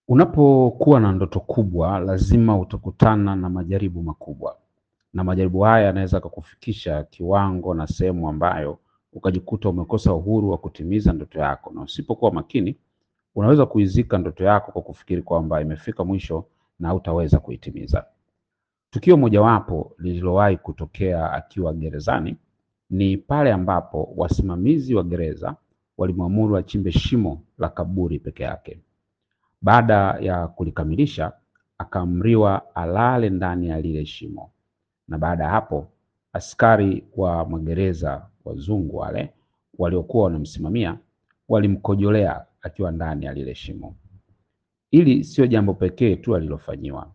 Unapokuwa na ndoto kubwa, lazima utakutana na majaribu makubwa, na majaribu haya yanaweza kukufikisha kiwango na sehemu ambayo ukajikuta umekosa uhuru wa kutimiza ndoto yako, na usipokuwa makini unaweza kuizika ndoto yako kwa kufikiri kwamba imefika mwisho na hutaweza kuitimiza. Tukio mojawapo lililowahi kutokea akiwa gerezani ni pale ambapo wasimamizi wa gereza walimwamuru achimbe shimo la kaburi peke yake. Baada ya kulikamilisha, akaamriwa alale ndani ya lile shimo, na baada ya hapo askari wa magereza wazungu wale waliokuwa wanamsimamia walimkojolea akiwa ndani ya lile shimo. Hili sio jambo pekee tu alilofanyiwa.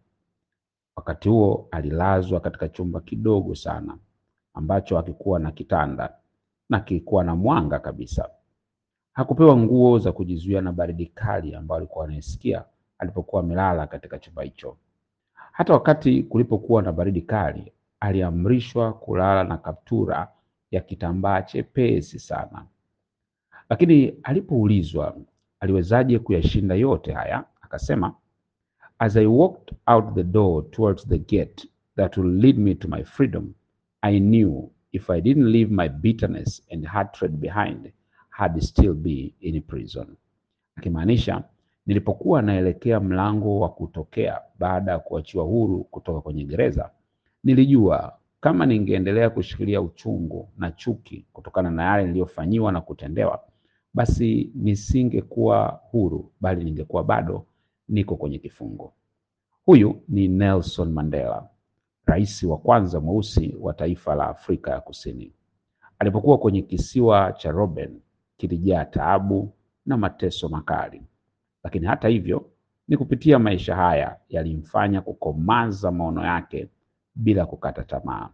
Wakati huo alilazwa katika chumba kidogo sana ambacho hakikuwa na kitanda na kilikuwa na mwanga kabisa. Hakupewa nguo za kujizuia na baridi kali ambayo alikuwa anaisikia alipokuwa amelala katika chumba hicho. Hata wakati kulipokuwa na baridi kali, aliamrishwa kulala na kaptura ya kitambaa chepesi sana. Lakini alipoulizwa aliwezaje kuyashinda yote haya, akasema As I walked out the door towards the gate that will lead me to my freedom, I knew if I didn't leave my bitterness and hatred behind, I'd still be in prison. Akimaanisha, nilipokuwa naelekea mlango wa kutokea baada ya kuachiwa huru kutoka kwenye gereza, nilijua kama ningeendelea kushikilia uchungu na chuki kutokana na yale niliyofanyiwa na kutendewa, basi nisingekuwa huru, bali ningekuwa bado niko kwenye kifungo. Huyu ni Nelson Mandela, rais wa kwanza mweusi wa taifa la Afrika ya Kusini. Alipokuwa kwenye kisiwa cha Robben, kilijaa taabu na mateso makali, lakini hata hivyo ni kupitia maisha haya yalimfanya kukomaza maono yake bila kukata tamaa.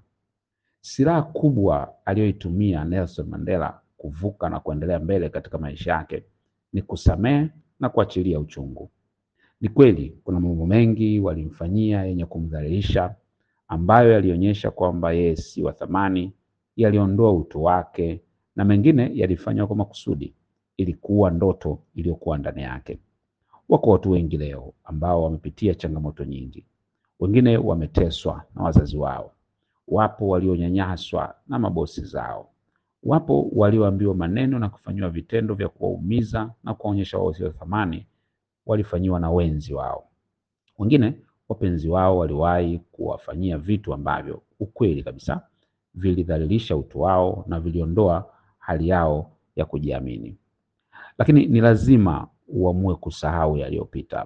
Silaha kubwa aliyoitumia Nelson Mandela kuvuka na kuendelea mbele katika maisha yake ni kusamehe na kuachilia uchungu. Ni kweli kuna mambo mengi walimfanyia yenye kumdhalilisha, ambayo yalionyesha kwamba yeye si wa thamani, yaliondoa utu wake, na mengine yalifanywa kwa makusudi ili kuua ndoto iliyokuwa ndani yake. Wako watu wengi leo ambao wamepitia changamoto nyingi. Wengine wameteswa na wazazi wao, wapo walionyanyaswa na mabosi zao, wapo walioambiwa maneno na kufanyiwa vitendo vya kuwaumiza na kuwaonyesha wao sio thamani walifanyiwa na wenzi wao. Wengine wapenzi wao waliwahi kuwafanyia vitu ambavyo ukweli kabisa vilidhalilisha utu wao na viliondoa hali yao ya kujiamini. Lakini ni lazima uamue kusahau yaliyopita.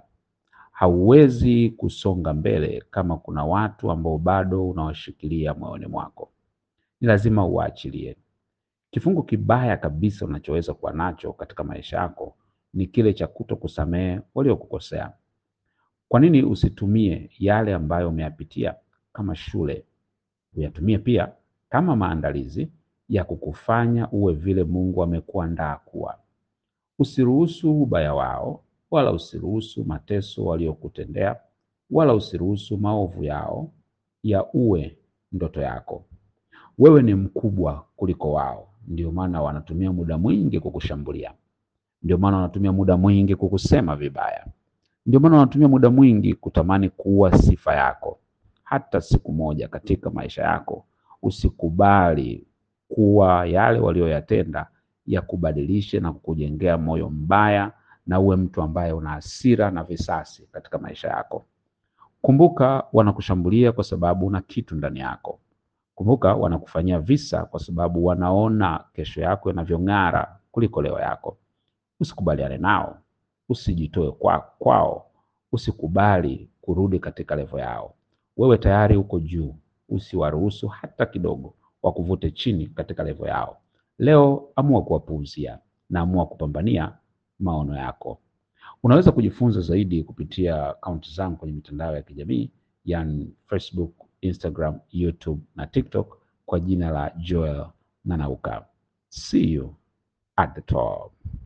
Hauwezi kusonga mbele kama kuna watu ambao bado unawashikilia moyoni mwako. Ni lazima uwaachilie. Kifungo kibaya kabisa unachoweza kuwa nacho katika maisha yako ni kile cha kuto kusamehe waliokukosea. Kwa nini usitumie yale ambayo umeyapitia kama shule, uyatumie pia kama maandalizi ya kukufanya uwe vile Mungu amekuandaa kuwa. Usiruhusu ubaya wao, wala usiruhusu mateso waliokutendea, wala usiruhusu maovu yao ya uwe ndoto yako. Wewe ni mkubwa kuliko wao, ndio maana wanatumia muda mwingi kukushambulia. Ndio maana wanatumia muda mwingi kukusema vibaya. Ndio maana wanatumia muda mwingi kutamani kuua sifa yako. Hata siku moja katika maisha yako usikubali kuwa yale walioyatenda yakubadilishe na kukujengea moyo mbaya na uwe mtu ambaye una hasira na visasi katika maisha yako. Kumbuka, wanakushambulia kwa sababu una kitu ndani yako. Kumbuka, wanakufanyia visa kwa sababu wanaona kesho yako inavyong'ara kuliko leo yako. Usikubaliane nao, usijitoe kwa kwao, usikubali kurudi katika levo yao. Wewe tayari uko juu, usiwaruhusu hata kidogo wakuvute chini katika levo yao. Leo amua kuwapuuzia na amua kupambania maono yako. Unaweza kujifunza zaidi kupitia akaunti zangu kwenye mitandao ya kijamii yani Facebook, Instagram, YouTube na TikTok kwa jina la Joel Nanauka. See you at the top.